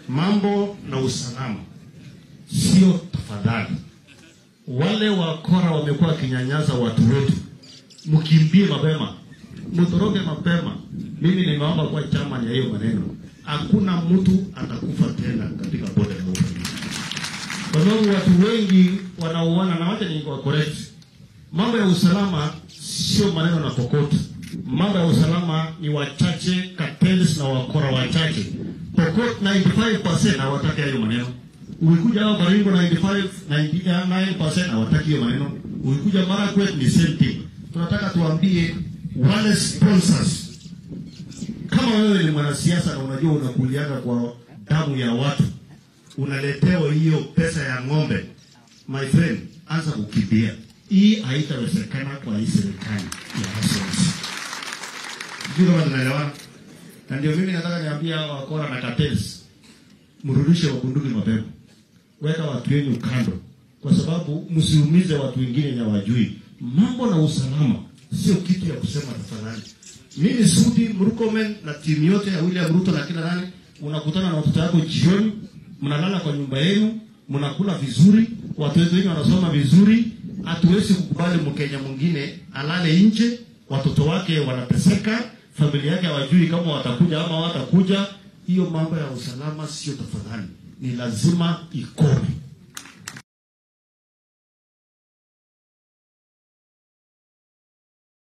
mambo na usalama sio tafadhali. Wale wakora wamekuwa wakinyanyasa watu wetu, mkimbie mapema, mtoroke mapema. Mimi nimeomba kwa chama ya hiyo maneno, hakuna mtu atakufa tena katika bonde la ufa kwa sababu watu wengi wanauana, na wacha ni correct. Mambo ya usalama sio maneno na kokoto. Mambo ya usalama ni wachache, cartels na wakora wachache. Pokot 95% hawataki hayo maneno. Ukikuja hapa Baringo 95 99% hawataki hiyo maneno. Ukikuja Marakwet ni same thing. Tunataka tuambie wale sponsors, kama wewe ni mwanasiasa na unajua unakulianga kwa damu ya watu, unaletewa hiyo pesa ya ng'ombe, my friend, anza kukimbia. Hii haitawezekana kwa hii serikali ya Hassan. Sijui kama tunaelewana. Na ndio mimi nataka niambia hawa wakora na cartels, mrudishe wabunduki mapema, weka watu wenu kando, kwa sababu msiumize watu wengine na wajui. Mambo na usalama sio kitu ya kusema tafadhali. Mimi Sudi Murkomen na timu yote ya William Ruto na kila nani, unakutana na watoto wako jioni, mnalala kwa nyumba yenu, mnakula vizuri, watoto wenu wanasoma vizuri. Hatuwezi kukubali Mkenya mwingine alale nje, watoto wake wanateseka, familia yake hawajui kama watakuja ama watakuja. Hiyo mambo ya usalama sio tafadhali, ni lazima ikome.